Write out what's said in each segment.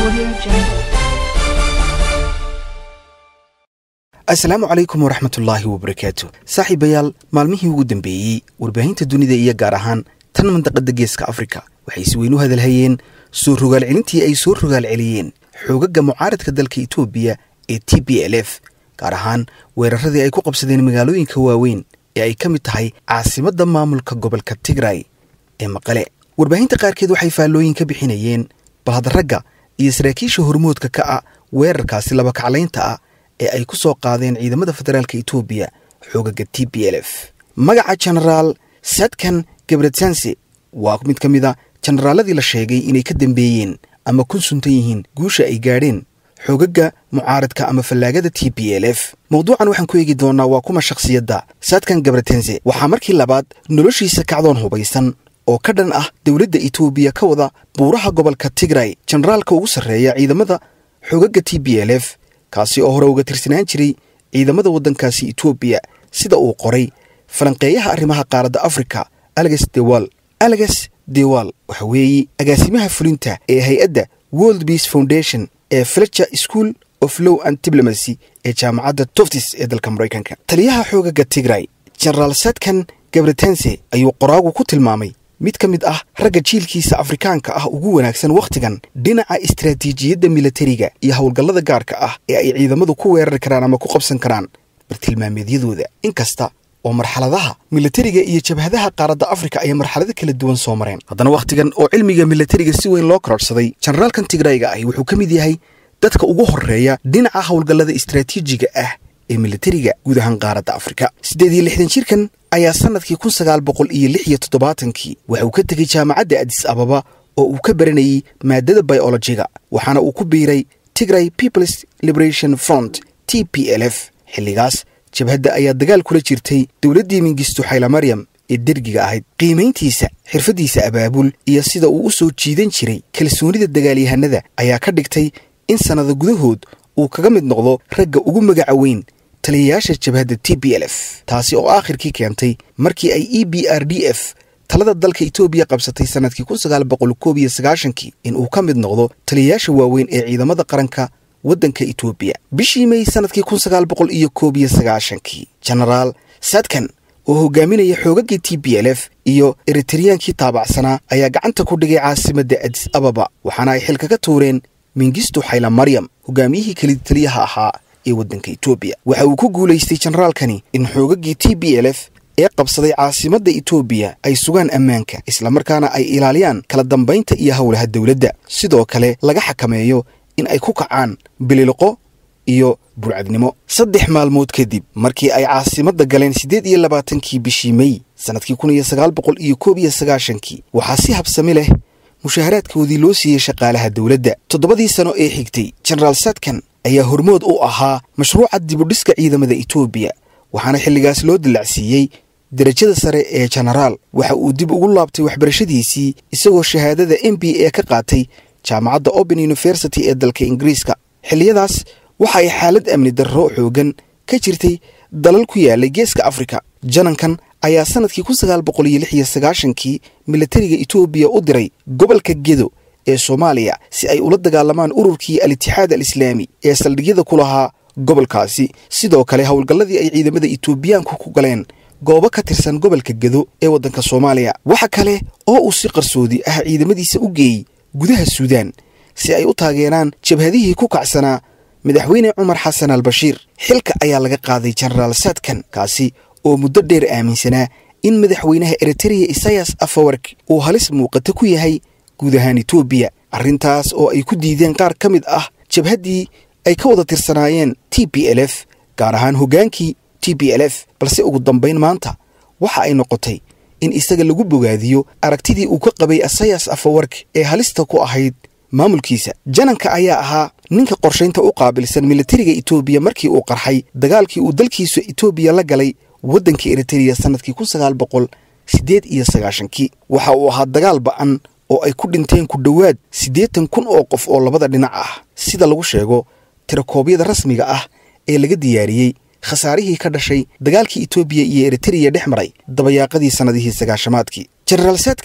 Audio Jungle. asalaamu calaykum waraxmatullaahi wabarakaatu saaxiibayaal maalmihii ugu dambeeyey warbaahinta dunida iyo gaar ahaan tan mandaqada geeska afrika waxay si weyn u hadalhayeen soo rogaal celintii ay soo rogaal celiyeen xoogaga mucaaradka dalka etoobiya ee t b l f gaar ahaan weeraradii ay ku qabsadeen magaalooyinka waaweyn ee ay ka mid tahay caasimadda maamulka gobolka tigray ee maqale warbaahinta qaarkeed waxay faallooyin ka bixinayeen balhadaragga iyo saraakiisha hormoodka ka ah weerarkaasi labakaclaynta ah ee ay ku soo qaadeen ciidamada federaalka etoobiya xoogaga t b l f magaca genaraal sadkan gebretsanse waa mid ka mid a jenaraaladii la sheegay inay ka dambeeyeen ama kun suntan yihiin guusha ay gaadheen xoogaga mucaaradka ama fallaagada t b l f mawduucan waxaan ku eegi doonaa waa kuma shakhsiyadda sadkan gebretense waxaa markii labaad noloshiisa kacdoon hubaysan oo ka dhan ah dowladda etoobiya ka wada buuraha gobolka tigray jenaraalka ugu sarreeya ciidamada xoogaga t b l f kaasi oo hore uga tirsanaan jiray ciidamada waddankaasi etoobiya sida uu qoray falanqeeyaha arrimaha qaaradda afrika aleges dewal aleges dewal waxa weeye agaasimaha fulinta ee hay-adda world peace foundation ee fletcher school of law and diplomacy ee jaamacadda toftis ee dalka maraykanka taliyaha xoogaga tigray genaraal sadkan gabretense ayuu qoraagu ku tilmaamay mid ka mid ah ragga jiilkiisa afrikaanka ah ugu wanaagsan wakhtigan dhinaca istaraatiijiyadda milatariga iyo howlgallada gaarka ah ee ay ciidamadu ku weerari karaan ama ku qabsan karaan bartilmaameedyadooda inkasta oo marxaladaha milatariga iyo jabhadaha qaaradda afrika ay marxalado kala duwan soo mareen haddana wakhtigan oo cilmiga milatariga si weyn loo kororhsaday jenaraalkan tigrayga ahi wuxuu ka mid yahay dadka ugu horreeya dhinaca howlgallada istaraatiijiga ah ee milatariga guud ahaan qaaradda afrika siddeed iyo lixdan jirkan ayaa sannadkii kun sagaal boqol iyo lix iyo toddobaatankii waxa uu ka tegey jaamacadda adis ababa oo uu ka baranayey maadada biolojiga waxaana uu ku biiray tigray peoples liberation front t p l f xilligaas jabhadda ayaa dagaal kula jirtay dowladdii mingisto xaylamaryam ee dergiga ahayd qiimayntiisa xirfaddiisa abaabul iyo sida uu u soo jiidan jiray kalsoonida dagaalyahanada ayaa ka dhigtay in sannada gudahood uu kaga mid noqdo ragga ugu magaca weyn taliyayaasha jabhadda t b l f taasi oo aakhirkii keentay markii ay e b r d f talada dalka etoobiya qabsatay sannadkii kun sagaal boqol koob iyo sagaashankii in uu ka mid noqdo taliyayaasha waaweyn ee ciidamada qaranka waddanka etoobiya bishii may sannadkii kun sagaal boqol iyo koob iyo sagaashankii genaraal sadkan oo hogaaminaya xoogagii t b l f iyo eritareyaankii taabacsanaa ayaa gacanta ku dhigay caasimadda adis ababa waxaana ay xilka ka tuureen mingisto xayla maryam hogaamiyihii kelid taliyaha ahaa ee waddanka etoobiya waxa uu ku guulaystay jenaraalkani in xoogagii t b l f ee qabsaday caasimadda etoobiya ay sugaan ammaanka islamarkaana ay ilaaliyaan kala dambaynta iyo howlaha dowladda sidoo kale laga xakameeyo in ay ku kacaan bililiqo iyo burcadnimo saddex maalmood kadib markii ay caasimadda galeen siddeed iyo labaatankii bishii mey sannadkii kun iyo sagaal boqol iyo koob iyo sagaashankii waxaa si habsami leh mushaharaadkoodii loo siiyey shaqaalaha dowladda toddobadii sano ee xigtay jenaraal sadkan ayaa hormood u ahaa mashruuca dibudhiska ciidamada etoobiya waxaana xilligaas loo dallacsiiyey derajada sare ee jenaraal waxa uu dib ugu laabtay waxbarashadiisii isagoo shahaadada m b a ka qaatay jaamacadda open university ee dalka ingiriiska xilliyadaas waxa ay xaalad amni darro xoogan ka jirtay dalal ku yaalay geeska afrika janankan ayaa sannadkii kun sagaal boqol iyo lix iyo sagaashankii milatariga etoobiya u diray gobolka gedo ee soomaaliya si ay ula dagaalamaan ururkii al-itixaad al islaami ee saldhigyada ku lahaa gobolkaasi sidoo kale howlgalladii ay ciidamada etoobiyaanku ku galeen goobo ka tirsan gobolka gedo ee waddanka soomaaliya waxa kale oo uu si qarsoodi ah ciidamadiisa u geeyey gudaha suudaan si ay u taageeraan jabhadihii ku kacsanaa madaxweyne cumar xasan al bashiir xilka ayaa laga qaaday jenaraal sadkan kaasi oo muddo dheer aaminsanaa in madaxweynaha eritereya isayas afawark uu halis muuqata ku yahay guud ahaan etoobiya arrintaas oo ay ku diideen qaar ka mid ah jabhaddii ay ka wada tirsanaayeen t b l f gaar ahaan hoggaankii t b l f balse ugu dambayn maanta waxa ay noqotay in isaga lagu bogaadiyo aragtidii uu ka qabay asayas afawark ee halista ku ahayd maamulkiisa jananka ayaa ahaa ninka qorshaynta u qaabilsan milatariga etoobiya markii uu qarxay dagaalkii uu dalkiisa etoobiya la galay waddanka eritereya sannadkii kun sagaal boqol siddeed iyo sagaashankii waxa uu ahaa dagaal ba'an oo ay ku dhinteen ku dhowaad siddeetan kun oo qof oo labada dhinac ah sida lagu sheego tirakoobyada rasmiga ah ee laga diyaariyey khasaarihii ka dhashay dagaalkii etoobiya iyo eritereya dhex maray dabayaaqadii sannadihii sagaashamaadkii jenaraal saadkan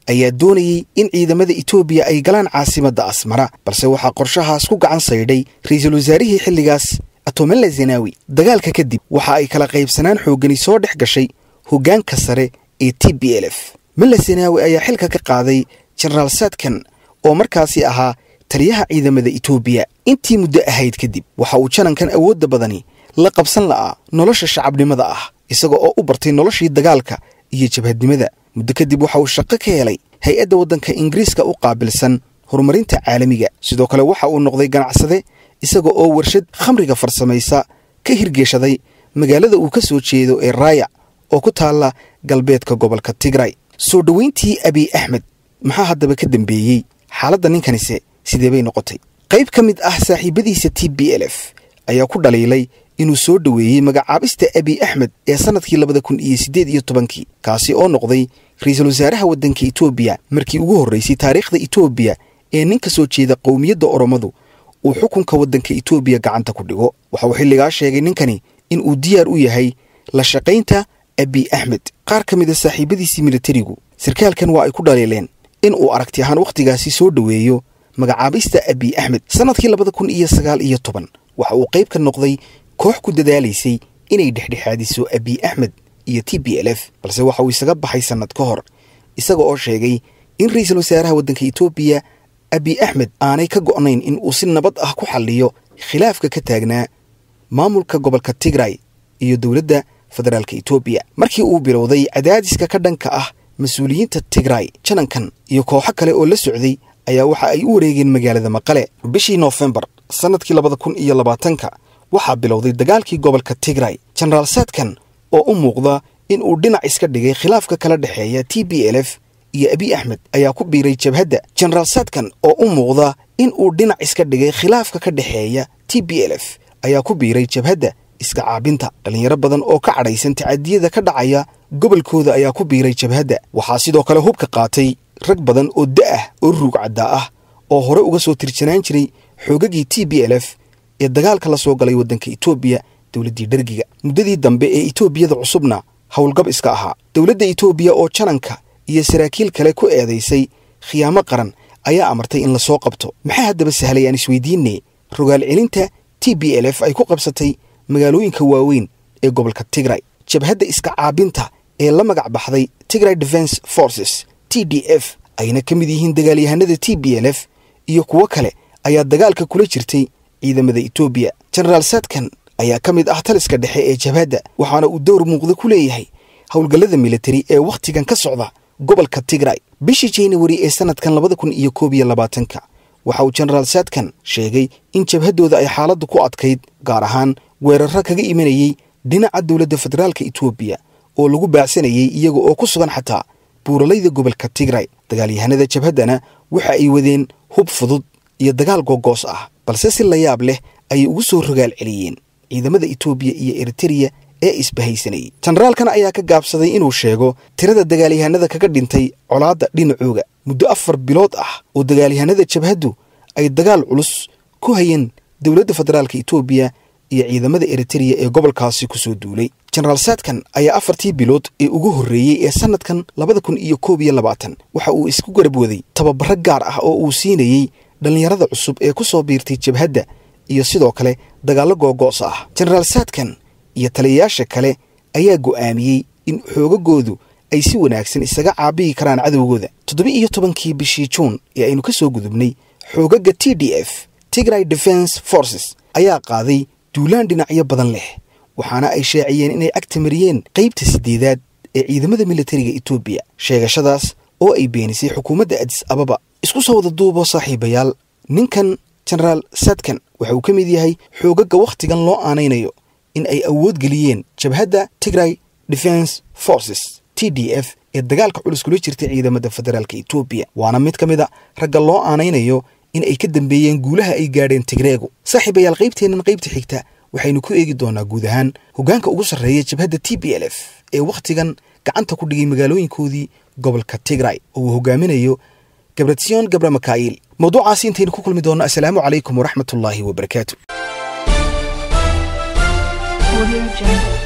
ayaa doonayey in ciidamada etoobiya ay galaan caasimadda asmara balse waxaa qorshahaas ku gacan saydhay ra-iisul wasaarihii xilligaas atomela zenawi dagaalka kadib waxa ay kala qaybsanaan xooggani soo dhex gashay hoggaanka sare ee t b l f mela zenawi ayaa xilka ka qaaday jenaraal sadkan oo markaasi ahaa taliyaha ciidamada etoobiya intii muddo ahayd kadib waxa uu janankan awoodda badani la qabsan la'aa nolosha shacabnimada ah isaga oo u bartay noloshii dagaalka iyo jabhadnimada muddo kadib waxa uu shaqo ka helay hay-adda waddanka ingiriiska u qaabilsan horumarinta caalamiga sidoo kale waxa uu noqday ganacsade isaga oo warshad khamriga farsamaysa ka hirgeshaday magaalada uu ka soo jeedo ee raaya oo ku taalla galbeedka gobolka tigray soo dhoweyntii abiy axmed maxaa haddaba ka dambeeyey xaaladda ninkanise sidee bay noqotay qayb ka mid ah saaxiibadiisa t b l f ayaa ku dhaliilay inuu soo dhoweeyey magacaabista abiy axmed ee sannadkii labada kun iyo siddeed iyo tobankii kaasi oo noqday ra-iisul wasaaraha waddanka etoobiya markii ugu horraysay taariikhda etoobiya ee nin ka soo jeeda qowmiyadda oromadu uu xukunka waddanka etoobiya gacanta ku dhigo waxa uu xilligaa sheegay ninkani in uu diyaar u yahay la shaqaynta abiy axmed qaar ka mida saaxiibadiisii militarigu sarkaalkan waa ay ku dhaliileen in uu aragti ahaan wakhtigaasi soo dhoweeyo magacaabista abiy axmed sannadkii labada kun iyo sagaal iyo toban waxa uu qayb ka noqday koox ku dadaalaysay inay dhexdhexaadiso abiy axmed iyo t b l f balse waxa uu isaga baxay sannad ka hor isaga oo sheegay in ra-iisul wasaaraha waddanka etoobiya abiy axmed aanay ka go'nayn in uu si nabad ah ku xalliyo khilaafka ka taagnaa maamulka gobolka tigray iyo dowladda federaalka etoobiya markii uu bilowday cadaadiska ka dhanka ah mas-uuliyiinta tigray janankan iyo kooxo kale oo la socday ayaa waxa ay u wareegeen magaalada maqale bishii noofembar sannadkii labada kun iyo labaatanka waxaa bilowday dagaalkii gobolka tigray jenaraal sadkan oo u muuqda in uu dhinac iska dhigay khilaafka kala dhexeeya t b l f iyo abiy axmed ayaa ku biiray jabhadda jenaraal sadkan oo u muuqda in uu dhinac iska dhigay khilaafka ka dhexeeya t b l f ayaa ku biiray jabhadda iska caabinta dhallinyaro badan oo ka cadhaysan tacadiyada ka dhacaya gobolkooda ayaa ku biiray jabhadda waxaa sidoo kale hubka qaatay rag badan oo da'ah oo ruug caddaa ah oo hore uga soo tirjanaan jiray xoogagii t b l f ee dagaalka la soo galay waddanka etoobiya dowladdii dhergiga muddadii dambe ee etoobiyada cusubna howlgab iska ahaa dowladda etoobiya oo jananka iyo saraakiil kale ku eedaysay khiyaamo qaran ayaa amartay in lasoo qabto maxaa haddaba sahlay aan isweydiinne rogaal celinta t b l f ay ku qabsatay magaalooyinka waaweyn ee gobolka tigray jabhadda iska caabinta ee la magac baxday tigray defense forces t d f ayna ka mid yihiin dagaalyahanada t b l f iyo kuwo kale ayaa dagaalka kula jirtay ciidamada etoobiya jenaraal sadkan ayaa ka mid ah taliska dhexe ee jabhadda waxaana uu dowr muuqda ku leeyahay howlgallada militari ee wakhtigan ka socda gobolka tigray bishii januari ee sannadkan labada kun iyo koob iyo labaatanka waxa uu jenaraal sadkan sheegay in jabhaddooda ay xaaladdu ku adkayd gaar ahaan weerarro kaga imanayey dhinaca dowladda federaalka etoobiya oo lagu baacsanayey iyaga oo ku sugan xataa buuralayda gobolka tigray dagaalyahanada jabhaddana waxa ay wadeen hub fudud iyo dagaal googoos ah balse si la yaab leh ayay ugu soo rogaal celiyeen ciidamada etoobiya iyo eritereya ee isbahaysanayay jenaraalkan ayaa ka gaabsaday inuu sheego tirada dagaalyahanada kaga dhintay colaadda dhinacooga muddo afar bilood ah oo dagaalyahanada jabhaddu ay dagaal culus ku hayeen dowladda federaalka etoobiya iyo ciidamada eritereya ee gobolkaasi ku soo duulay jenaraal sadkan ayaa afartii bilood ee ugu horreeyey ee sannadkan labada kun iyo koob iyo labaatan waxa uu isku garab waday tababaro gaar ah oo uu siinayey dhallinyarada cusub ee ku soo biirtay jabhadda iyo sidoo kale dagaallo googo'sa ah jenaraal sadkan iyo taliyayaasha kale ayaa go'aamiyey in xoogagoodu ay si wanaagsan isaga caabiyi karaan cadowgooda toddoba iyo tobankii bishii juun ee aynu ka soo gudubnay xoogaga t d f tigray defense forces ayaa qaaday duulaan dhinacyo badan leh waxaana ay shaaciyeen inay agta mariyeen qaybta siddeedaad ee ciidamada militariga etoobiya sheegashadaas oo ay beenisay xukuumadda adis ababa isku soo wada duubo saaxiibayaal ninkan jenaraal sadkan waxa uu ka mid yahay xoogaga wakhtigan loo aanaynayo in ay awood geliyeen jabhadda tigray defense forces t d f ee dagaalka culus kula jirtay ciidamada federaalka etoobiya waana mid ka mid a ragga loo aanaynayo in ay ka dambeeyeen guulaha ay gaadheen tigreegu saaxiibayaal qaybteennan qaybta xigta waxaynu ku eegi doonaa guud ahaan hoggaanka ugu sarreeya jabhadda t b l f ee wakhtigan gacanta ku dhigay magaalooyinkoodii gobolka tigray oo uu hogaaminayo gabratsion gabra makaa'il mawduucaasi intaynu ku kulmi doonno assalaamu calaykum waraxmatullaahi wabarakaatu Audio Jungle.